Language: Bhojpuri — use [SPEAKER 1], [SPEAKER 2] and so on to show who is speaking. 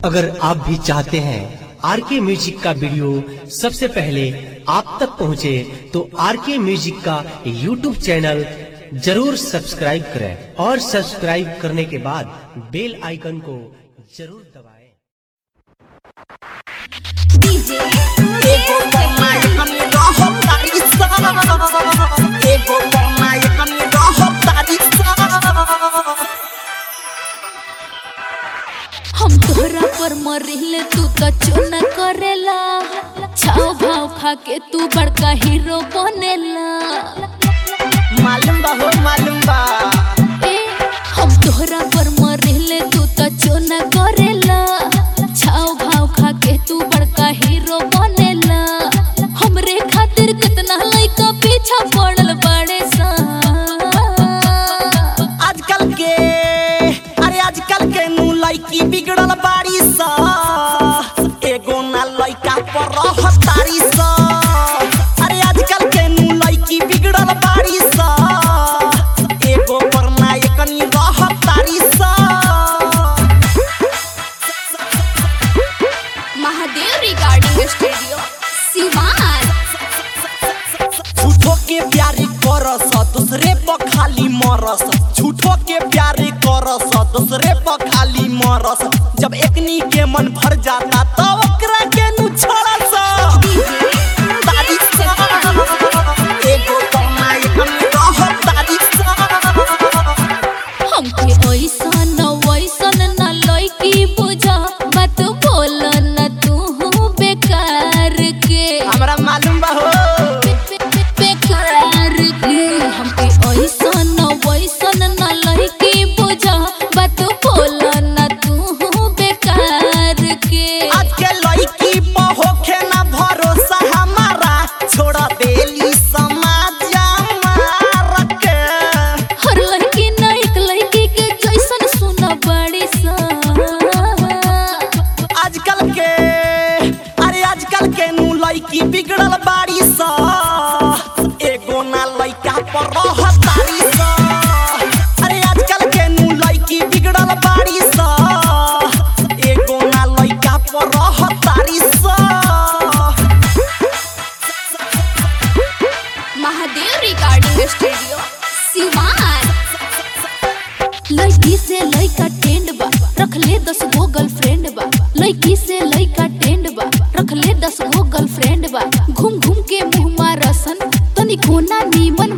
[SPEAKER 1] अगर आप भी चाहते हैं आर के म्यूजिक का वीडियो सबसे पहले आप तक पहुंचे तो आर के म्यूजिक का यूट्यूब चैनल जरूर सब्सक्राइब करें और सब्सक्राइब करने के बाद बेल आइकन को जरूर दबाएं।
[SPEAKER 2] डीजे
[SPEAKER 3] एगो बनाई हमें रहो तारी सा एगो बनाई हमें रहो तारी सा
[SPEAKER 2] हम तोहरा पर मरिले तू तो चुन करेला छाव भाव खा के तू बड़का हीरो बनेला
[SPEAKER 3] मालूम बा हो मालूम बा
[SPEAKER 2] ए हम तोहरा पर मरिले तू तो चुन करेला छाव भाव खा के तू बड़का हीरो बनेला हमरे खातिर कितना लइका पीछा पड़ल बड़े सा
[SPEAKER 3] आजकल के अरे आजकल के नु लड़की बिगड़ल बाड़ी सा एगो ना लड़का पर रह तारी सा अरे आजकल के नु लड़की बिगड़ल बाड़ी सा एगो पर ना एकनी रह तारी सा
[SPEAKER 2] महादेव रिगार्डिंग स्टूडियो सिवान
[SPEAKER 3] झूठो के प्यारी करस दूसरे पर खाली मरस झूठो के प्यारी करस दूसरे पर खाली मरस जब एकनी के मन भर जाता तो ओकरा के नु छोड़स तारी सा एगो कमाई हम रह तारी सा
[SPEAKER 2] हमके ऐसन वैसन न लइकी बुझा बात बोल न तू बेकार के
[SPEAKER 3] हमरा मालूम बा हो
[SPEAKER 2] बेकार के हमके ऐसन वैसन न लइकी बुझा बात बोल न तू बेकार के
[SPEAKER 3] आज के लड़की पर होखे ना भरोसा हमारा छोड़ देली समाज हमारा के
[SPEAKER 2] हर लड़की न एक लड़की के जैसन सुन बड़ी सा
[SPEAKER 3] आजकल के अरे आजकल के नु लड़की बिगड़ल बाड़ी सा एगो ना लड़का पर रह तारी सा अरे आजकल के नु लड़की बिगड़ल बाड़ी सा एगो ना लड़का पर रह तारी सा
[SPEAKER 2] महादेव रिकॉर्डिंग स्टूडियो सिवान लड़की से लड़का टेंड बा रख ले दस गो गर्लफ्रेंड बा लड़की से लड़का टेंड बा रख ले दस गो गर्लफ्रेंड बा घूम घूम के मुंह मारसन तनी कोना नीमन